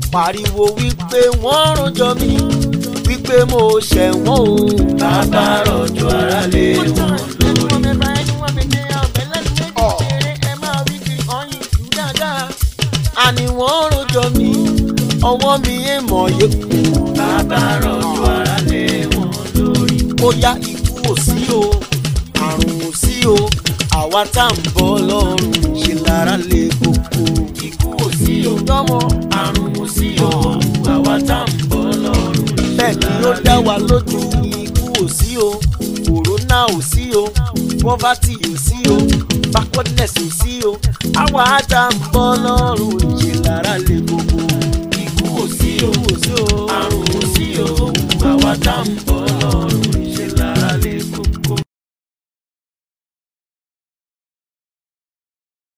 pariwo wípé wọ́n rojọ́ mi wípé mo ṣẹ̀wọ̀n o. bàbá rọ̀jò ara lé wọn lórí. àní wọ́n rojọ́ mi ọwọ́ mi èèmọ̀ yé kú. bàbá rọ̀jò ara lé wọn lórí. bóyá ikú ò sí o àrùn ò sí o àwa tá à ń bọ́ lọ́rùn ṣe lára lè koko. ikú ò sí o tọ́mọ àrùn ò sí o àwa tá à ń bọ̀ lọ́rùn. bẹ́ẹ̀ ni ó dá wa lójú ikú ò sí o kòrónà ò sí o poverty ò sí o backwardness ò sí o àwa tá à ń bọ́ lọ́rùn ṣe lára lè koko. ikú ò sí o ikú ò sí o àrùn ò sí o àwa tá à ń bọ̀ lọ́rùn.